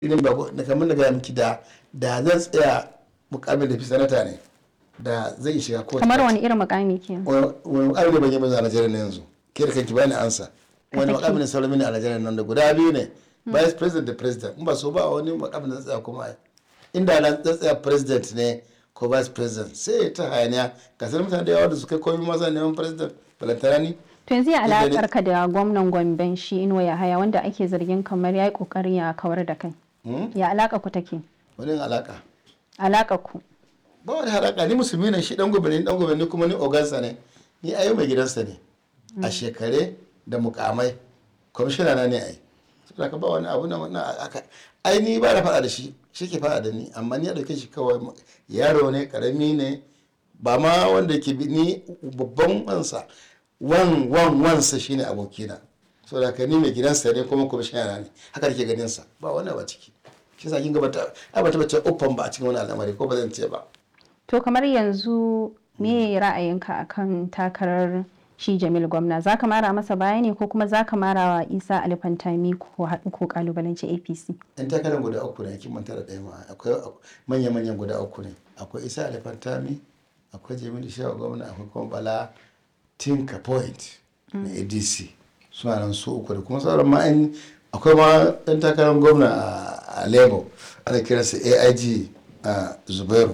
irin ba da kamar da gaya miki da da zan tsaya mukamin da fi sanata ne da zai shiga kowace kamar wani irin mukami ke wani mukamin da ban yi ba a Najeriya na yanzu ke da kanki bani ansa wani mukamin da sauran mini a Najeriya nan da guda biyu ne vice president da president in ba so ba wani mukamin da zan tsaya kuma ai inda na zan tsaya president ne ko vice president sai ta hayaniya ga sanar mutane da yawa da su kai komai maza neman president balantana ni to yanzu ya alakar ka da gwamnan Gomben shi Inuwa Yahaya wanda ake zargin kamar ya yi kokarin ya kawar da kai ya alaka ku take wani alaka alaka ku ba wani haraka ni musulmi ne shi dan gobe ne dan gobe ne kuma ni ogansa ne ni ayo mai gidansa ne a shekare da mukamai kwamishina na ne ai saboda ka ba wani abu na wannan aka ai ni ba na faɗa da shi shi ke faɗa da ni amma ni a dauke shi kawai yaro ne karami ne ba ma wanda ke bi ni babban wansa wan wan wansa shine abokina saboda ka ni mai gidansa ne kuma kwamishina na ne haka ke ganin sa ba wani ba ciki shi sa kin ga bata ai bata bace uffan ba a cikin wani al'amari ko ba zan ce ba to kamar yanzu me ra'ayinka akan takarar shi Jamil gwamna za ka mara masa baya ne ko kuma za ka mara wa Isa Alifantami ko haɗu ko kalubalanci APC yan takarar guda uku ne kin manta da ɗaya ma akwai manya-manyan guda uku ne akwai Isa Alifantami akwai Jamil Shehu gwamna akwai kuma Bala Tinka Point na ADC suna nan su uku da kuma sauran ma akwai ma ɗan takarar gwamna a Lagos ana kiransa AIG a Zubairu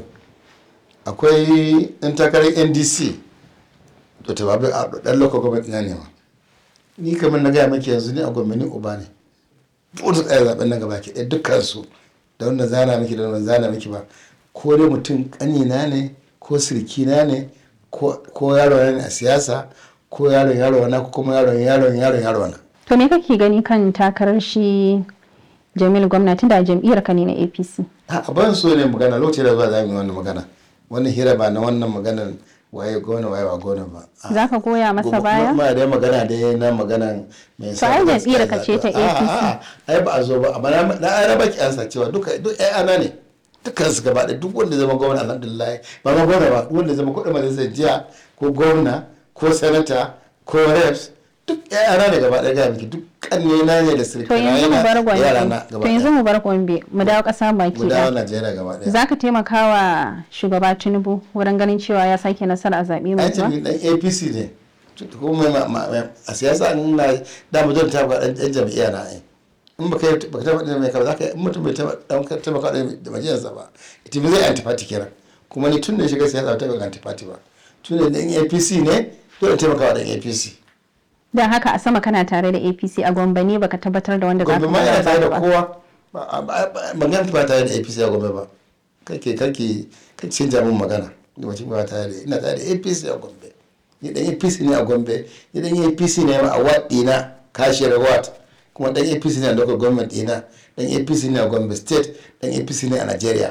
akwai ɗan takarar NDC to ta babu a ɗan local government na nema ni kamar na gaya maki yanzu ni a gwamnati uba ne buɗe tsaya zaɓen nan gaba ke ɗaya dukkan su da wanda zana miki da wanda zana miki ba ko dai mutum ƙanina ne ko sirkina ne ko yaro ne a siyasa ko yaron yaro na ko kuma yaron yaron yaron yaro na to me kake gani kan takarar shi Jamil gwamnati da jam'iyyar ka ne na APC a ban so ne magana lokacin da zuwa za mu yi wannan magana wannan hira ba na wannan maganar waye gona waye ba gona ba za ka goya masa baya ma da magana da na magana mai sa ai jam'iyyar ka ce ta APC ai ba a zo ba amma na ai raba ki ansa cewa duka duk ai ana ne dukkan su gaba da duk wanda zama gwamna alhamdulillah ba ma gwamna ba wanda zama kudin majalisar jiya ko gwamna ko sanata ko reps duk ai ana ne gaba da ga miki duk kanne na ne da sirka to yanzu mu bar Gombe to yanzu mu bar Gombe mu dawo kasa baki mu dawo Najeriya gaba daya zaka taimaka wa shugaba Tinubu wurin ganin cewa ya sake nasara a zabe mai zuwa ai dan APC ne kuma a siyasa an na da mu don ta ga dan jami'a na ai in baka baka taba da mai ka zaka in mutum bai taba dan taimaka da majalisar ba ita zai antifati kenan kuma ni tun da shiga siyasa ta ga antifati ba tun da dan APC ne dole taimaka wa dan APC don haka a sama kana tare da apc a gombe ne baka tabbatar da wanda za ka gombe ma yana tare da kowa magana ba tare da apc a gombe ba kake kake kake canja min magana da wacce ba tare da ina tare da apc a gombe ni dan apc ne a gombe ni dan apc ne a wat dina kashiyar wat kuma dan apc ne a local government dina dan apc ne a gombe state dan apc ne a nigeria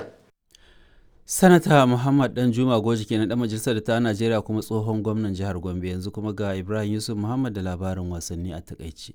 sanata muhammad dan juma goji kenan dan majalisar da ta najeriya kuma tsohon gwamnan jihar gombe yanzu kuma ga ibrahim yusuf muhammad da labarin wasanni a takaici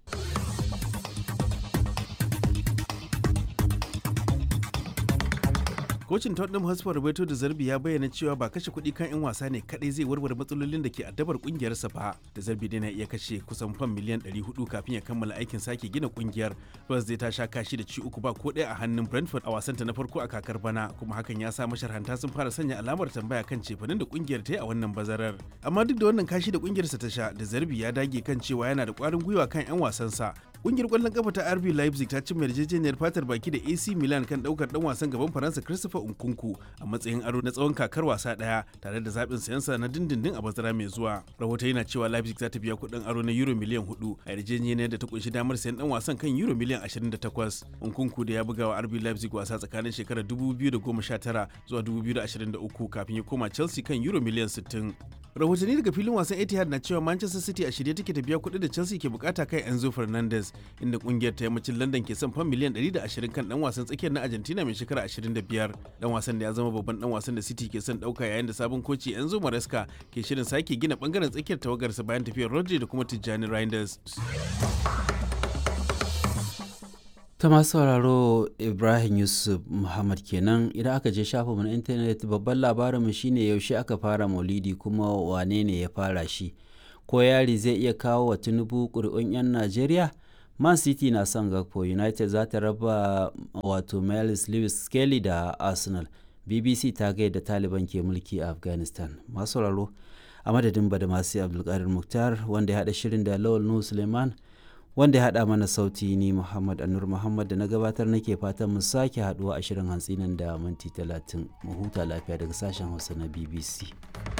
kocin tottenham hotspur roberto da zarbi ya bayyana cewa ba kashe kuɗi kan 'yan wasa ne kadai zai warware matsalolin da ke addabar kungiyarsa ba da zarbi dai na iya kashe kusan fam miliyan 400 kafin ya kammala aikin sake gina kungiyar Spurs zai ta sha kashi da ci uku ba ko ɗaya a hannun brentford a wasanta na farko a kakar bana kuma hakan ya sa masharhanta sun fara sanya alamar tambaya kan cefanin da kungiyar ta yi a wannan bazarar amma duk da wannan kashi da kungiyarsa ta sha da zarbi ya dage kan cewa yana da kwarin gwiwa kan 'yan wasansa kungiyar kwallon kafa ta RB Leipzig ta cimma yarjejeniyar fatar baki da AC Milan kan daukar dan wasan gaban Faransa Christopher Nkunku a matsayin aro na tsawon kakar wasa daya tare da zaɓin sayansa na dindindin a bazara mai zuwa. Rahoto yana cewa Leipzig za ta biya kuɗin aro na euro miliyan 4 a yarjejeniyar da ta kunshi damar sayan dan wasan kan euro miliyan 28. Nkunku da ya buga wa RB Leipzig wasa tsakanin shekarar 2019 zuwa 2023 kafin ya koma Chelsea kan euro miliyan 60. rahotanni daga filin wasan etihad na cewa manchester city a shirye take ta biya kuɗi da chelsea ke bukata kan enzo fernandez inda kungiyar ta yammacin london ke son fan miliyan 120 kan dan wasan tsakiyar na argentina mai shekara 25 dan wasan da ya zama babban dan wasan da city ke son dauka yayin da sabon koci enzo maresca ke shirin sake gina bangaren tsakiyar tawagarsa bayan tafiyar rodri da kuma tijjani reinders ta masu sauraro ibrahim yusuf muhammad kenan idan aka je shafinmu na intanet babban labarinmu shine yaushe aka fara maulidi kuma wane ne ya fara shi ko yari zai iya kawo wa tinubu ƙuri'un 'yan najeriya man city na son gakpo united za ta raba wato miles lewis skelly da arsenal bbc ta gaida taliban ke mulki a afghanistan masu sauraro a madadin badamasi abdulkadir muktar wanda ya haɗa shirin da lawal nuhu suleiman wanda ya haɗa mana sauti ni muhammad anur muhammad da na gabatar nake fatan mu sake haɗuwa a shirin hantsi nan da minti talatin mu huta lafiya daga sashen hausa na bbc